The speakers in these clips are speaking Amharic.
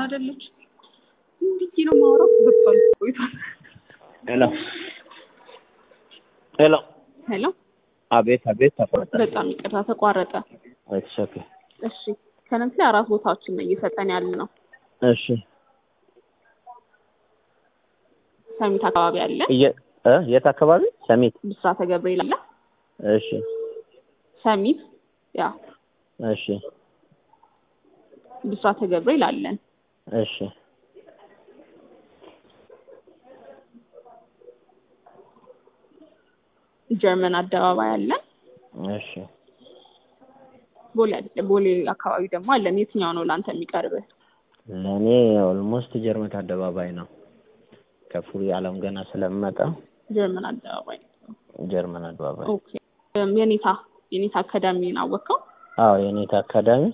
አይደለች እንዲህ ነው የማወራው በቃል ቆይቷል። ሄሎ ሄሎ ሄሎ አቤት አቤት ተቆረጠ። በጣም ይቅርታ ተቋረጠ። ኢትስ ኦኬ እሺ ከነዚህ ላይ አራት ቦታዎችን ነው እየሰጠን ያለ ነው። እሺ ሰሚት አካባቢ አለ፣ እየ- እ የት አካባቢ ሰሚት? ብስራተ ገብርኤል አለ። እሺ ሰሚት ያ እሺ ብስራተ ገብርኤል አለን። እሺ ጀርመን አደባባይ አለን። እሺ ቦሌ አለ። ቦሌ አካባቢ ደግሞ አለን። የትኛው ነው ለአንተ የሚቀርብህ? ለእኔ ኦልሞስት ጀርመት አደባባይ ነው። ከፉሪ አለም ገና ስለምመጣ ጀርመን አደባባይ። ጀርመን አደባባይ። ኦኬ እም፣ የኔታ የኔታ አካዳሚን አወቀው? አዎ የኔታ አካዳሚ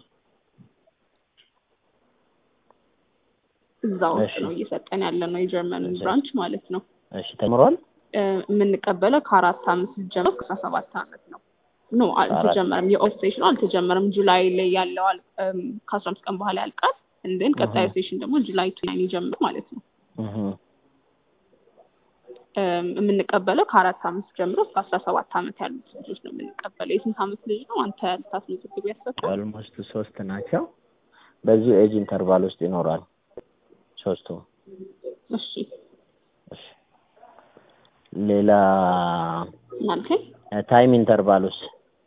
እዛ ውስጥ እሺ። ነው እየሰጠን ያለ ነው የጀርመንን ብራንች ማለት ነው። እሺ ተምሯል። እ፣ የምንቀበለው ከአራት አመት ጀምሮ እስከ አስራ ሰባት አመት ነው። ኖ አልተጀመረም። የኦፍ ሴሽኑ አልተጀመረም። ጁላይ ላይ ያለው አል- እም፣ ከአስራ አምስት ቀን በኋላ ያልቃል። እንድን ቀጣዩ አሃ። ሴሽን ደግሞ ጁላይ ቱ ናይን ይጀምር ማለት ነው። እህ እም፣ የምንቀበለው ከአራት አመት ጀምሮ እስከ አስራ ሰባት አመት ያሉት ልጆች ነው የምንቀበለው። የስንት አመት ልጅ ነው አንተ ልታስመዘግብ ያሰብከው? ኦልሞስት ሶስት ናቸው። በዚሁ ኤጅ ኢንተርቫል ውስጥ ይኖራል ሶስቱ። እሺ እሺ ሌላ እናልከኝ ታይም ኢንተርቫል ውስጥ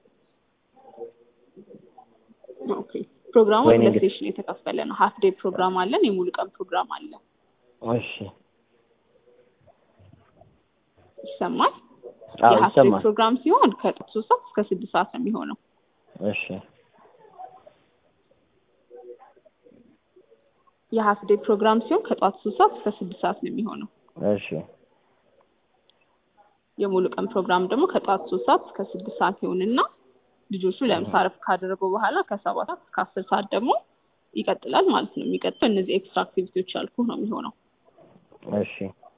ኦኬ ፕሮግራሙ ወይኔ ሁለት እንግዲህ- ሴሽን የተከፈለ ነው። ሀፍ ዴይ ፕሮግራም አለን፣ የሙሉ ቀን ፕሮግራም አለ። እሺ ይሰማል? አዎ የሀፍ ዴይ ይሰማል። ፕሮግራም ሲሆን ከጠዋት ሶስት ሰዓት እስከ ስድስት ሰዓት ነው የሚሆነው። እሺ የሀፍ ዴይ ፕሮግራም ሲሆን ከጠዋት ሶስት ሰዓት እስከ ስድስት ሰዓት ነው የሚሆነው። እሺ የሙሉ ቀን ፕሮግራም ደግሞ ከጠዋት ሶስት ሰዓት እስከ ስድስት ሰዓት ይሆንና ልጆቹ ለምሳ እረፍት ካደረጉ በኋላ ከሰባት ሰዓት እስከ አስር ሰዓት ደግሞ ይቀጥላል ማለት ነው። የሚቀጥለው እነዚህ ኤክስትራ አክቲቪቲዎች ያልኩ ነው የሚሆነው። እሺ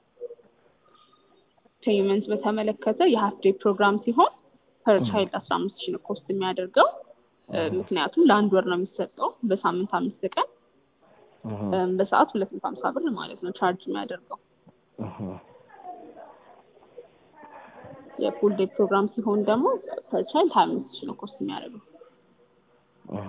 ፔይመንት በተመለከተ የሀፍ ዴይ ፕሮግራም ሲሆን ፐር ቻይልድ አስራ አምስት ሺህ ነው ኮስት የሚያደርገው እ፣ ምክንያቱም ለአንድ ወር ነው የሚሰጠው በሳምንት አምስት ቀን እህ እ፣ በሰዓት ሁለት መቶ ሀምሳ ብር ማለት ነው ቻርጅ የሚያደርገው። እህ የፉል ዴይ ፕሮግራም ሲሆን ደግሞ ፐር ቻይልድ ሀያ አምስት ሺህ ነው ኮስት የሚያደርገው። እህ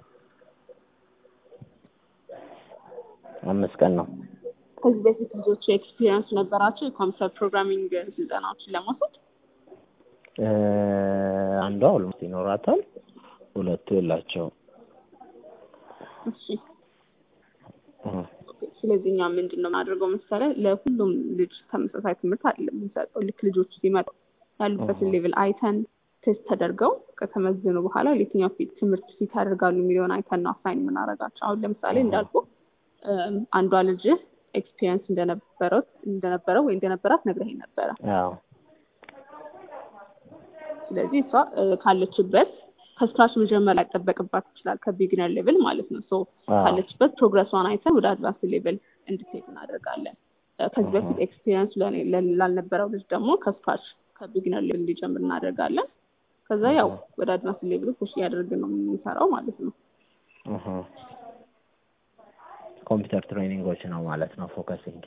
አምስት ቀን ነው። ከዚህ በፊት ልጆቹ ኤክስፒሪየንስ ነበራቸው የኮምፒውተር ፕሮግራሚንግ ስልጠናዎችን ለመውሰድ? እ፣ አንዷ ኦልሞስት ይኖራታል፣ ሁለቱ የላቸውም። እሺ እህ ስለዚህ እኛ ምንድን ነው የምናደርገው መሰለህ ለሁሉም ልጅ ተመሳሳይ ትምህርት አይደለም የምንሰጠው። ልክ ልጆቹ ሲመጡ ያሉበትን ሌቭል አይተን ቴስት ተደርገው ከተመዘኑ በኋላ ለየትኛው ፊት ትምህርት ፊት ያደርጋሉ የሚለውን አይተን ነው አሳይን የምናደርጋቸው። አሁን ለምሳሌ እንዳልኩ እም፣ አንዷ ልጅ ኤክስፒሪየንስ እንደነበረው እንደነበረው ወይ እንደነበራት ነግረኸኝ ነበረ። አዎ ስለዚህ እሷ እ፣ ካለችበት ከስክራች መጀመር ላይጠበቅባት ይችላል፣ ከቢግነር ሌቭል ማለት ነው። ሶ አዎ። ካለችበት ፕሮግረሷን አይተን ወደ አድቫንስ ሌቭል እንድትሄድ እናደርጋለን። እ፣ ከዚህ በፊት ኤክስፒሪየንስ ለኔ- ለ- ላልነበረው ልጅ ደግሞ ከስክራች ከቢግነር ሌቭል እንዲጀምር እናደርጋለን። ከዛ ያው ወደ አድቫንስ ሌቭል ፑሽ እያደረግን ነው የምንሰራው ማለት ነው። እህ ኮምፒውተር ትሬኒንጎች ነው ማለት ነው ፎከሲንግ።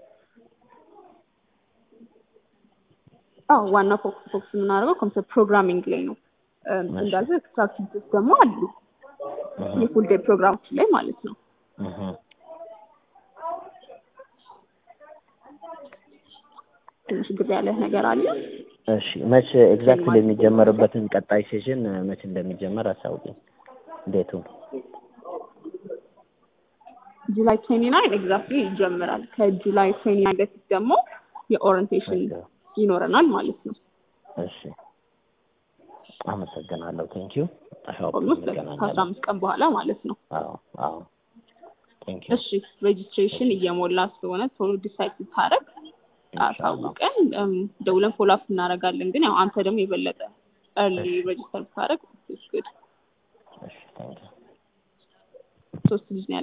አዎ ዋና ፎክስ ፎክስ የምናደርገው ኮምፒውተር ፕሮግራሚንግ ላይ ነው። እም፣ እሺ። እንዳልኩ ኤክስትራ አክቲቪቲዎች ደግሞ አሉ እህ የፉል ዴይ ፕሮግራሞች ላይ ማለት ነው። እህ ትንሽ ግር ያለ ነገር አለ። እሺ መቼ ኤግዛክትሊ የሚጀመርበትን ቀጣይ ሴሽን መቼ እንደሚጀመር አሳውቂኝ ዴቱን። ጁላይ ትዌንቲ ናይን ኤግዛክትሊ ይጀምራል። ከጁላይ ትዌንቲ ናይን በፊት ደግሞ የኦሪንቴሽን ይኖረናል ማለት ነው። እሺ አመሰግናለሁ። ቴንኪዩ ኦልሞስት ከአስራ አምስት ቀን በኋላ ማለት ነው። አዎ አዎ ቴንኪዩ እሺ ሬጅስትሬሽን እየሞላ ስለሆነ ቶሎ ዲሳይድ ስታደርግ አሳውቀን እም፣ ደውለን ፎሎ አፕ እናደርጋለን። ግን ያው አንተ ደግሞ የበለጠ እርሊ ሬጅስተር ብታደርግ ጉድ እሺ ቴንኪዩ ሶስት ልጅ ነው